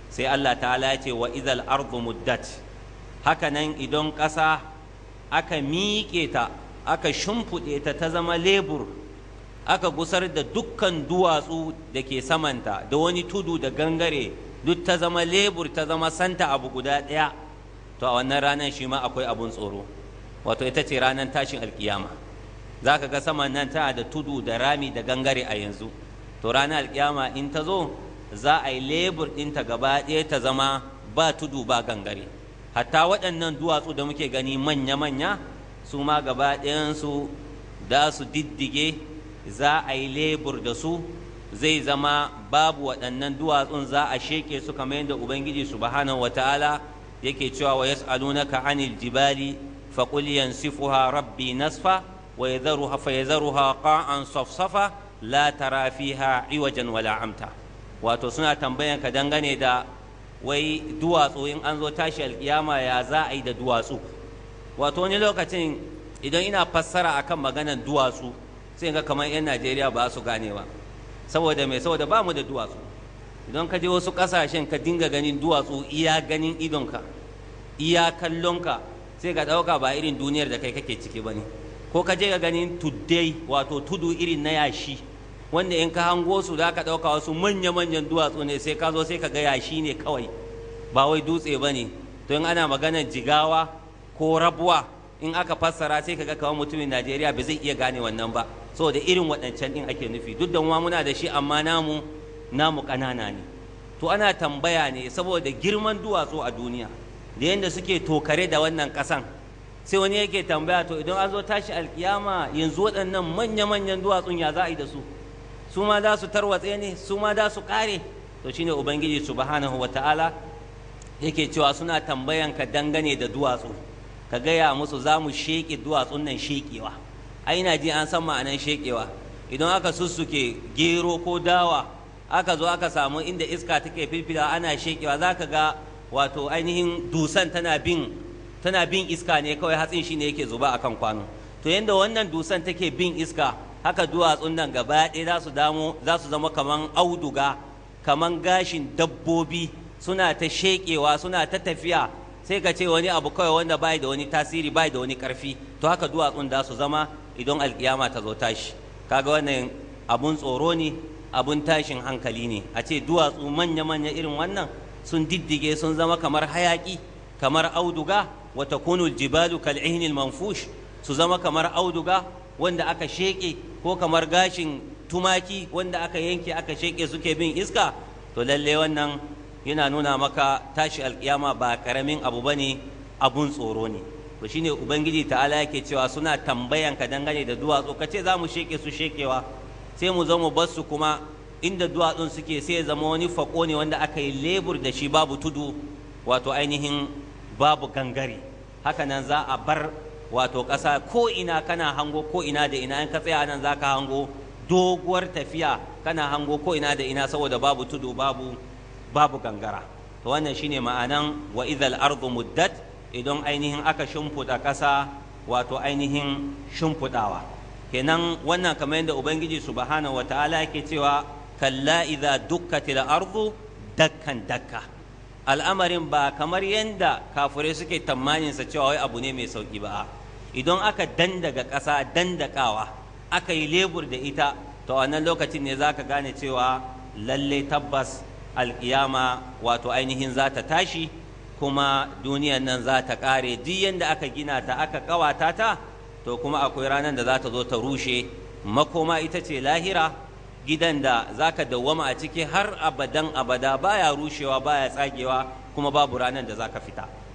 sai Allah ta'ala ya ce wa idal ardu muddat haka nan idan ƙasa aka miƙe ta aka shimfiɗe ta ta zama lebur aka gusar da dukkan duwatsu da ke samanta da wani tudu da gangare duk ta zama lebur ta zama santa abu guda ɗaya to a wannan ranar shi ma akwai abun tsoro wato ita ce ranar tashin alkiyama za ka ga saman nan tana da tudu da rami da gangare a yanzu to ranar alkiyama in ta zo za a yi lebur ɗinta gaba ɗaya ta zama ba tudu ba gangare hatta waɗannan duwatsu da muke gani manya-manya su ma gaba ɗayansu da su diddige za a yi lebur da su zai zama babu waɗannan duwatsun za a sheke su kamar yadda ubangiji subhanahu wataala yake cewa wa yas'alunaka anil jibali faqul yansifuha rabbi nasfa wa yadharuha fa yadharuha qa'an safsafa la tara fiha iwajan wala amta wato suna tambayan ka dangane da wai duwatsu in an zo tashi alkiyama ya za a yi da duwatsu wato wani lokacin idan ina fassara akan maganan duwatsu sai ga kamar 'yan najeriya ba su gane ba saboda mai saboda ba mu da duwatsu idan ka je wasu ƙasashen ka dinga ganin duwatsu iya ganin idonka iya kallonka sai ka ɗauka ba irin duniyar da kai kake ciki ba ne ko ka je ka ganin tuddai wato tudu irin na yashi wanda in ka hango su za ka ɗauka wasu manya-manyan duwatsu ne sai ka zo sai ka ga yashi ne kawai ba wai dutse ba ne to in ana maganar jigawa ko rabuwa in aka fassara sai ka ga kamar mutumin najeriya ba zai iya gane wannan ba saboda irin waɗancan ɗin ake nufi duk da ma muna da shi amma namu namu ƙanana ne to ana tambaya ne saboda girman duwatsu a duniya da yadda suke tokare da wannan ƙasan sai wani yake tambaya to idan an zo tashi alkiyama yanzu waɗannan manya-manyan duwatsun ya za a yi da su su ma za su tarwatse ne su ma za su ƙare to shine ubangiji subhanahu wata'ala yake cewa suna tambayan ka dangane da duwatsu ka gaya musu za mu sheƙe duwatsun nan sheƙewa ai na ji an san ma'anan sheƙewa idan aka sussuke gero ko dawa aka zo aka samu inda iska take filfila ana sheƙewa za ka ga wato ainihin dusan tana bin tana bin iska ne kawai hatsin shi ne yake zuba akan kwano to yanda wannan dusan take bin iska haka duwatsun nan gaba ɗaya za su damo za su zama kaman auduga kaman gashin dabbobi suna ta sheƙewa suna ta tafiya sai ka ce wani abu kawai wanda bai da wani tasiri bai da wani ƙarfi to haka duwatsun da su zama idan alkiyama ta zo tashi kaga wannan abun tsoro ne abun tashin hankali ne a ce duwatsu manya-manya irin wannan sun diddige sun zama kamar hayaki kamar auduga wa takunu jibalu kal ihnil manfush su zama kamar auduga wanda aka sheke ko kamar gashin tumaki wanda aka yanke aka sheke suke bin iska to lalle wannan yana nuna maka tashi alkiyama ba karamin abu bane abun tsoro ne to shine ubangiji ta'ala yake cewa suna tambayan ka dangane da duwatsu ka ce za mu sheke su shekewa sai mu zo mu bar su kuma inda duwatsun suke sai ya zama wani fako ne wanda aka yi lebur da shi babu tudu wato ainihin babu gangare haka nan za a bar wato ƙasa ko ina kana hango ko ina da ina in ka tsaya nan za ka hango doguwar tafiya kana hango ko ina da ina saboda babu tudu babu babu gangara to wannan shine ma'anan wa idhal ardu muddat idan ainihin aka shimfiɗa ƙasa wato ainihin shimfiɗawa kenan wannan kamar yadda ubangiji subhanahu wataala yake cewa kalla idza dukkatil ardu dakkan dakka al'amarin ba kamar yadda kafirai suke tamanin sa cewa wai abu ne mai sauki ba idan aka dandaga ƙasa dandakawa aka yi lebur da ita to a wannan lokacin ne zaka gane cewa lalle tabbas alkiyama wato ainihin za ta tashi kuma duniyan nan za ta ƙare duk yadda aka gina ta aka ƙawata ta to kuma akwai ranar da za ta zo ta rushe makoma ita ce lahira gidan da za ka dawwama a ciki har abadan abada baya rushewa baya tsagewa kuma babu ranar da za ka fita